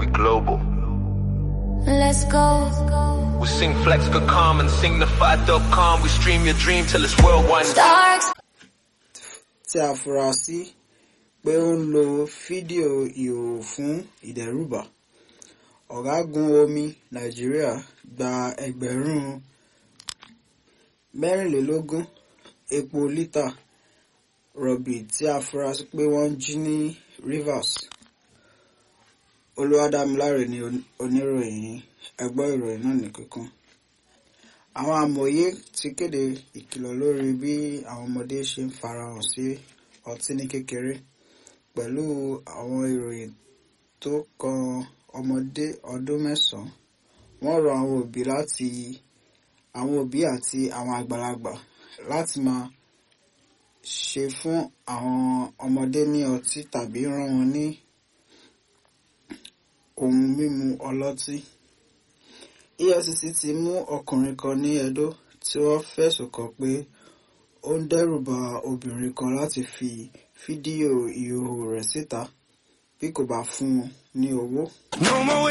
global. Let's go. We sing flex for calm and sing the fight.com. We stream your dream till it's worldwide. Dark tí a fura sí pé ó ń lo fídíò ìhòòhò fún ìdẹ́rùbà ọ̀gágun omi nàìjíríà gba ẹgbẹ̀rún mẹ́rìnlélógún epo lítà rọ̀bì tí a fura sí pé wọ́n jí ní Rivers olúwadámiláre ni oníròyìn ẹgbọ́ ìròyìn náà ní kíkún àwọn amòye ti kéde ìkìlọ̀ lórí bí àwọn ọmọdé ṣe ń farahàn sí ọtí ní kékeré pẹ̀lú àwọn ìròyìn tó kan ọmọdé ọdún mẹ́sàn-án wọ́n rọ àwọn òbí láti àwọn òbí àti àwọn àgbàlagbà láti máa ṣe fún àwọn ọmọdé ní ọtí tàbí rán wọn ní ohun mímu ọlọ́tí. EFCC ti mú ọkùnrin kan ní Edo tí wọ́n fẹ̀sùn kàn pé ó ń dẹ́rùba obìnrin kan láti fi fídíò ìhòòhò rẹ̀ síta bí kò bá fún un ní owó. No more